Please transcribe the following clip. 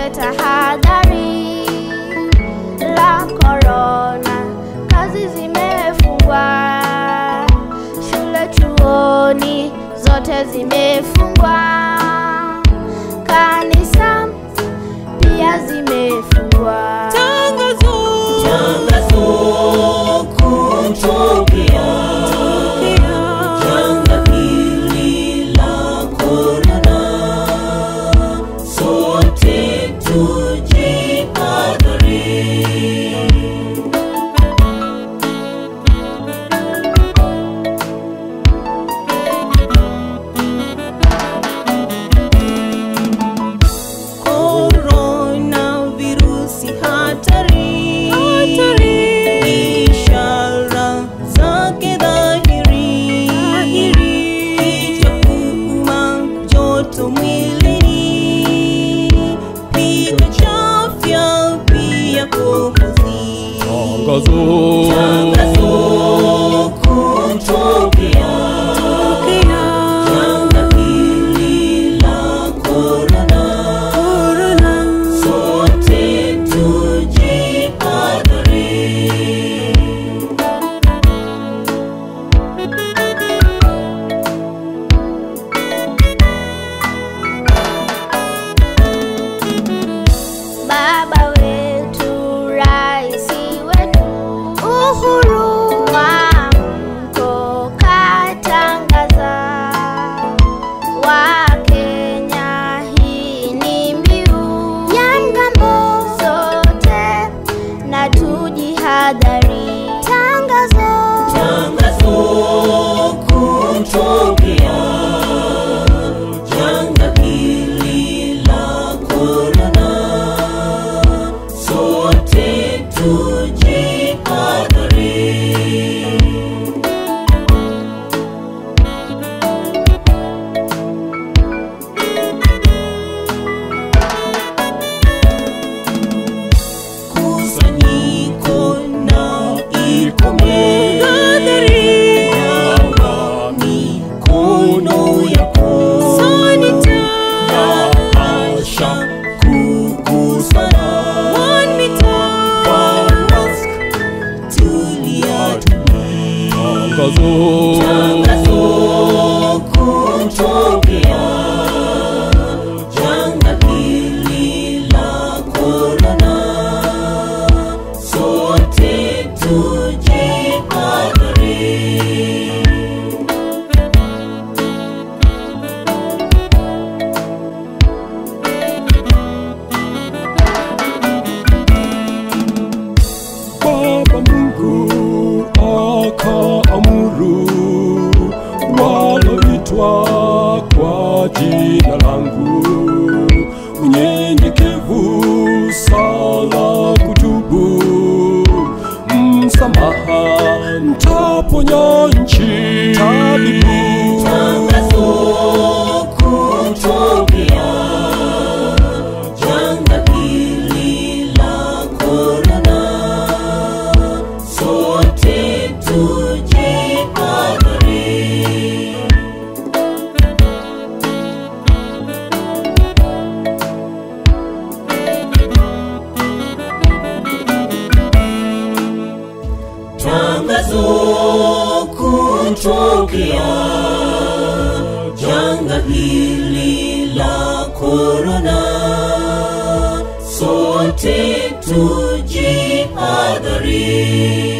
tuchukue tahadhari la korona. Kazi zimefungwa, shule, chuoni zote zimefungwa, kanisa pia zimefungwa. Tangazo Tangazo kutokea janga hili la korona, sote tujihadhari. Corona virusi hatari, ishara zake dhahiri, kichwa kuuma, joto mwilini, pigo chafya, pia kohozi. Tangazo kutokea janga hili la korona, sote tujihadhari. Baba wetu, raisi wetu, Uhuru Mwamko katangaza, Wakenya hii ni mbiu ya mgambo, sote na tujihadhari. Tangazo Tangazo kutokea janga hili la korona, sote tujihadhari. Kusanyiko na ikome Nawa mikono yako Bahasha kugusana Vaa mask, tulia tulia Tangazo kutokea janga hili la korona, sote tujihadhari. Baba Mungu akaamuru waloitwa kwa jina langu unyenyekevu, sala, kutubu, msamaha, mtaponya nchi. Tabibu Tangazo kutokea janga hili la korona, sote tujihadhari. Tangazo kutokea janga hili la korona, sote tujihadhari.